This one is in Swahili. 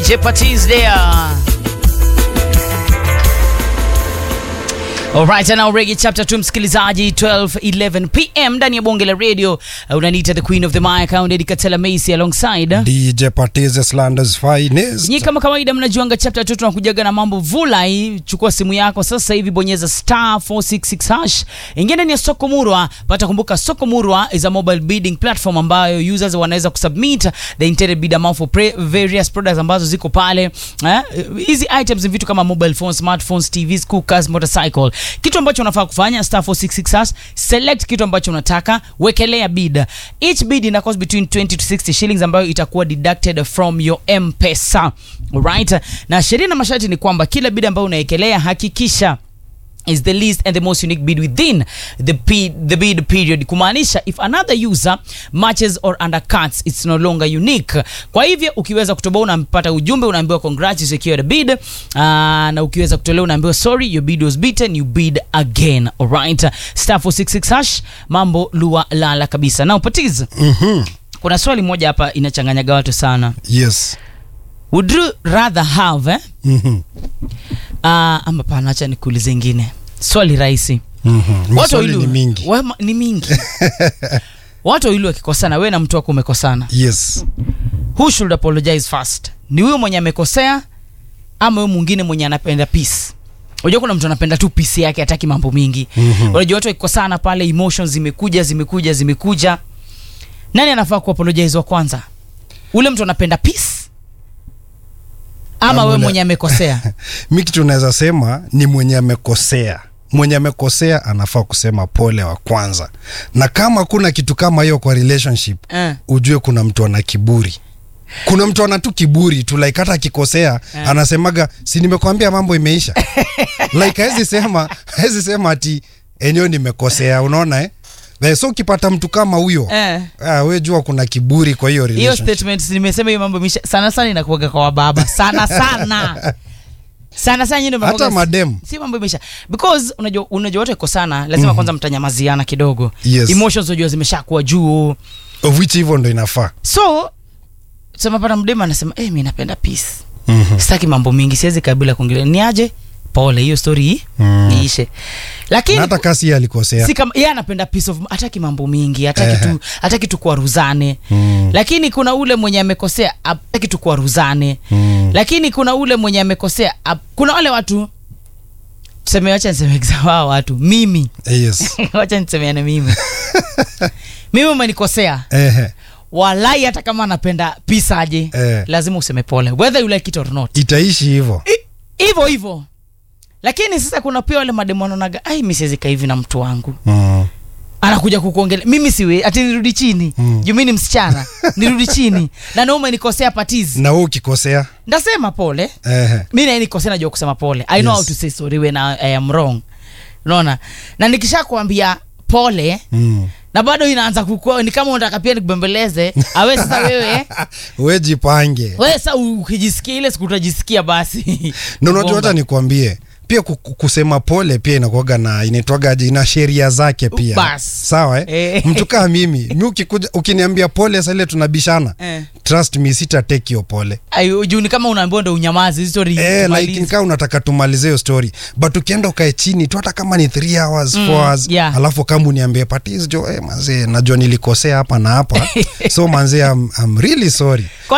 Jeopardy's there. Alright, and now Reggae chapter 2 msikilizaji 12:11 pm ndani ya bonge la radio uh, unaniita the queen of the mic Eddie Katela Macy alongside DJ Patize Slanders finest. Nyi kama kawaida mnajuanga chapter 2 tunakujaga na mambo vulai. Chukua simu yako sasa hivi, bonyeza star 466 hash, ingia ndani ya soko murwa. Pata kumbuka, soko murwa is a mobile bidding platform ambayo users wanaweza kusubmit the intended bid amount for pre various products ambazo ziko pale. Eh, hizi items ni vitu kama mobile phones, smartphones, TVs, cookers, motorcycle. Kitu ambacho unafaa kufanya star 466 hash, select kitu ambacho unataka, wekelea bid. Each bid ina cost between 20 to 60 shillings ambayo itakuwa deducted from your M-Pesa. Alright? Na sheria na masharti ni kwamba kila bid ambayo unaekelea hakikisha is the least and the most unique bid within the, pe- the bid period kumaanisha if another user matches or undercuts it's no longer unique kwa hivyo ukiweza kutoboa unampata ujumbe unaambiwa congrats you secured a bid uh, na ukiweza kutolewa unaambiwa sorry your bid was beaten you bid again alright star 466 hash mambo lua lala kabisa na upatiz Mhm. kuna swali moja hapa inachanganyaga watu sana Yes. would you rather have eh? Mhm. uh, ama pana acha nikuulize ingine swali rahisi Mhm. Watu Maswali wawili- ni mingi. Wema- ni mingi watu wawili wakikosana we na mtu wako umekosana Yes. who should apologize first ni huyo mwenye amekosea ama huyo mwingine mwenye anapenda peace unajua kuna mtu anapenda tu peace yake hataki mambo mingi Mhm. unajua watu wakikosana pale emotions zimekuja zimekuja zimekuja nani anafaa kuapologize wa kwanza ule mtu anapenda peace ama Ama we ule- mwenye amekosea Mi kitu naweza sema ni mwenye amekosea. Mwenye amekosea anafaa kusema pole wa kwanza, na kama kuna kitu kama hiyo kwa relationship eh. ujue kuna mtu ana kiburi. Kuna mtu ana tu kiburi tu like hata akikosea Eh. anasemaga si nimekwambia mambo imeisha. like hawezi sema hawezi sema ati enyewe nimekosea, unaona eh? Eh, so ukipata mtu kama huyo Eh. ah, we jua kuna kiburi kwa hiyo hiyo relationship. statement nimesema hiyo mambo imeisha sana sana inakuaga kwa wababa sana sana sana sana nyinyi ndio Hata mnakuwaga- madem. si mambo imeisha because unajua unajua wote kosana lazima kwanza mtanyamaziana kidogo Yes. emotions unajua zimeshakuwa juu of which hivyo ndo inafaa. so semapata mdema anasema eh mi napenda peace Mhm. sitaki mambo mingi siwezi kabila kuongelea ni aje pole hiyo story hii Mm. iishe lakini Na hata kasi yeye alikosea. si kama yeye anapenda peace of hataki mambo mingi hataki Ehe. tu hataki tu kuaruzane Mm. lakini kuna ule mwenye amekosea hataki tu kuaruzane Mm. lakini kuna ule mwenye amekosea ap- kuna wale watu tuseme wacha niseme example hao watu mimi Yes. wacha nisemeane mimi mimi umenikosea Ehe. walai hata kama anapenda pisa aje Eh. lazima useme pole whether you like it or not Itaishi hivyo. I- hivyo hivyo lakini sasa kuna pia wale mademu wanaonaga ai mi siwezi kaa hivi na mtu wangu Mm. anakuja kukuongelea mimi siwe ati nirudi chini Mm. juu mi ni msichana nirudi chini na naume nikosea patizi Na wewe ukikosea. ndasema pole Ehe. mi naye nikosea najua kusema pole i know Yes. how to say sorry when I, I am wrong unaona na nikisha kuambia pole Mm. na bado inaanza kukua ni kama unataka pia nikubembeleze awe sasa wewe We jipange. wewe sasa ukijisikia ile siku utajisikia basi Na unajua hata Bomba. nikwambie pia ku- ku- kusema pole pia inakuwaga na inaitwaga ina sheria zake pia Bas. sawa eh? Eh. mtu kaa mimi mi ukikuja ukiniambia pole sasa ile tunabishana Eh. trust me sita take hiyo pole Ayo, juu ni kama unaambiwa ndo unyamazi hizi story Eh, umalize. like kaa unataka tumalize hiyo story but ukienda ukae chini tu hata kama ni 3 hours 4 hours yeah. alafu kama uniambie patis jo eh, manzee najua nilikosea hapa na hapa so manzee I'm, I'm really sorry